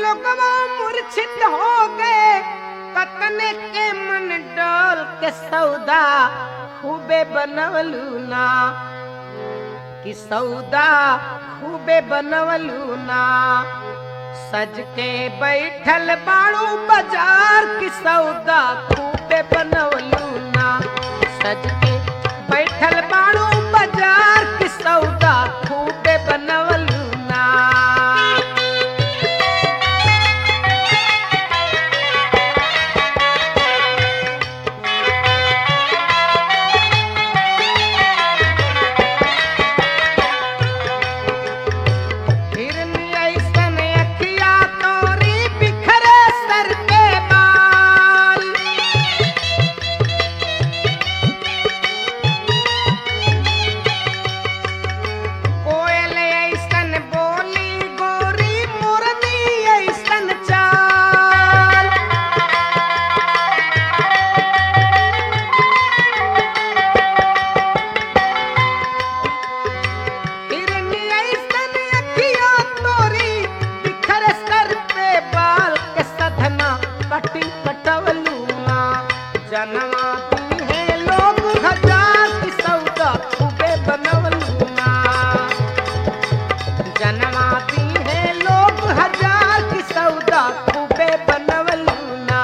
लोगवा मूर्छित हो गए कतने के मन डोल के सौदा खूबे बनवलू ना कि सौदा खूबे बनवलू ना सज के बैठल बाड़ू बाजार की सौदा खूबे बनवलू ना सज के बैठल बाड़ू बाजार की सौदा खूबे बनवलू ना हिरनी ऐसन अखिया तोरी बिखरे सर के बाल कोयल ऐसन बोली गोरी मुरली ऐसन चाल हिरनी ऐसन अखिया तोरी बिखरे सर पे बाल के सधना कटी कटवलूना जनवा दी है लोग हजार की सौदा खूबे बनवलूना जनवा दी है लोग हजार की सौदा खूबे बनवलूना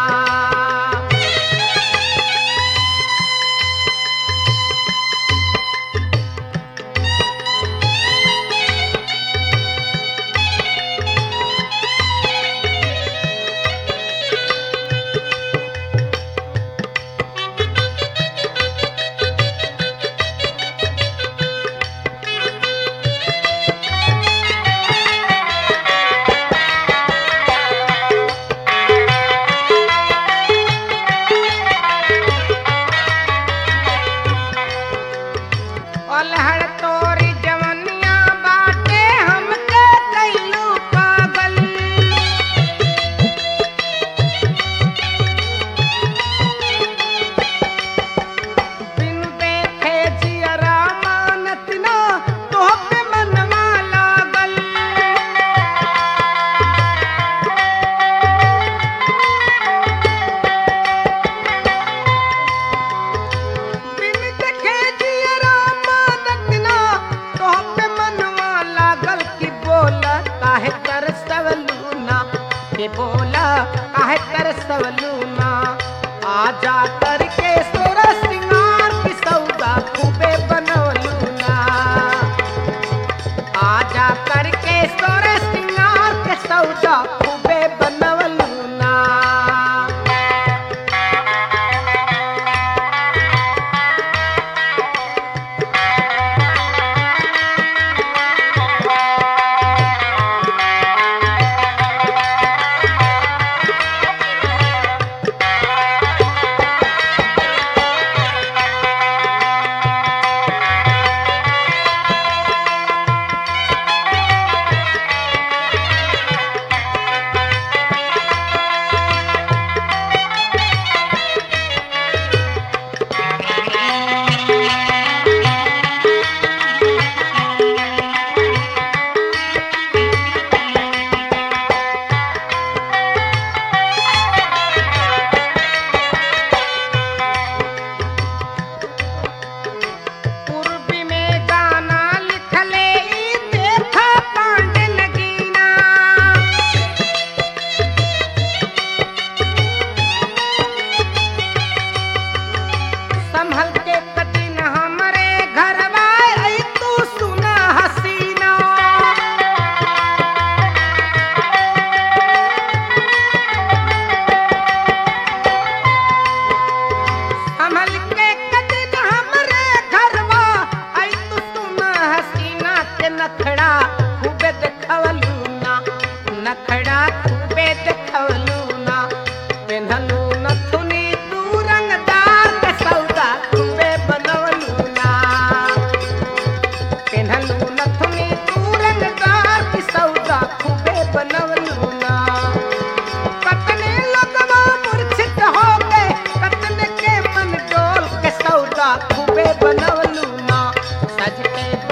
अलहड़ तोरी जवनिया बाटे हमके कैलू पागल बिन देखे जियरा मानत ना तोहपे मनवा लागल बिन देखे जियरा मानत ना तोहपे मनवा लागल कि बोला काहे तरसवलू ना के बोला काहे तरसवलू ना आजा करके सोरा सिंगार की सौदा खूबे बनवलू ना आजा करके सोरा सिंगार के सौदा खूबे बनवलू ना पूर्वी में गाना लिखले ई देखा पांडे नगीना संभल के कदिन हमरे घरवा आई तू सुना हसीना संभल के कदिन हमरे घरवा आई तू सुना हसीना के नखड़ा खूबे देखवलू ना नखड़ा खूबे देखवलू ना पेन्हलू नथुनी तू रंगदार के सौदा खूबे बनवलू ना पेन्हलू नथुनी तू रंगदार की सौदा खूबे बनवलू ना कतने लोगवा मूर्छित हो गए कतने के मन डोल के सौदा खूबे बनवलू ना सज के